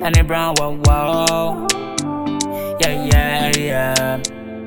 Danny Brown, wow, wow. Yeah, yeah, yeah.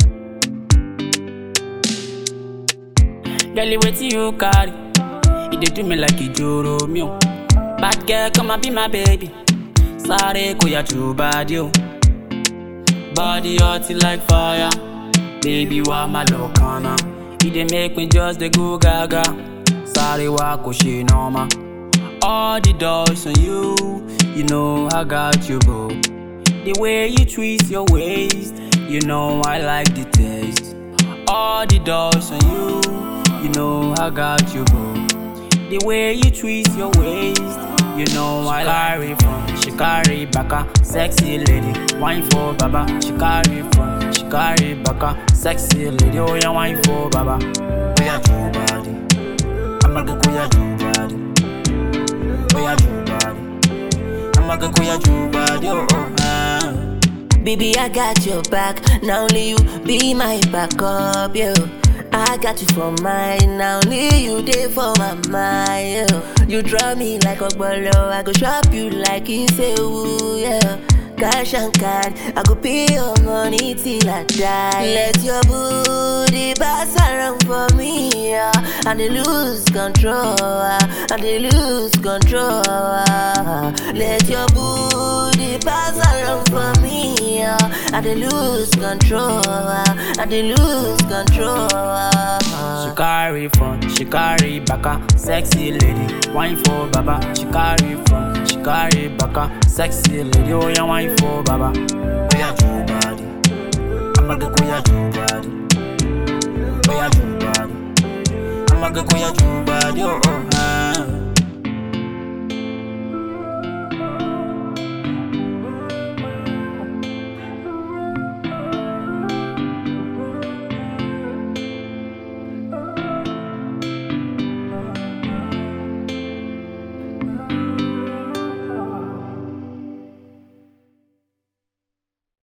Girl, wait you carry. It dey do me like a joro me. oh. Bad girl, come and be my baby. Sorry, kuya true body. oh. Body hot like fire. Baby, why my lokana? It dey make me just dey go gaga. Sorry, why ko she normal? All the doors on you, you know I got you, bro. The way you twist your waist, you know I like the taste. All the doors on you, you know I got you, bro. The way you twist your waist, you know I carry from. She carry baka, sexy lady, wine for baba. She carry from, she carry baka, sexy lady, oh yeah, wine for baba. Oh yeah, true body. I'ma go oh yeah, true body. Oh yeah, true body. I'ma go oh yeah, true body. Oh oh. ah. Baby, I got your back. Now only you be my backup, yo. I got you for mine. Now only you there for my mind, yo. You draw me like a bolo. I go shop you like it's a woo, yeah. Cash and card, I go pay your money till I die. Let your booty pass around for me, yeah. And they lose control, ah. and they lose control. ah. Let your booty pass around for me, yeah. and they lose control, ah. and they lose control. ah. She carry front, she carry baka, sexy lady, wine for baba. She carry front, she carry baka, sexy lady, oh yeah, wine for baba. Oh yeah, true body, I'ma go oh yeah, true body. Oh yeah, true body, I'ma go oh yeah, true body, oh oh.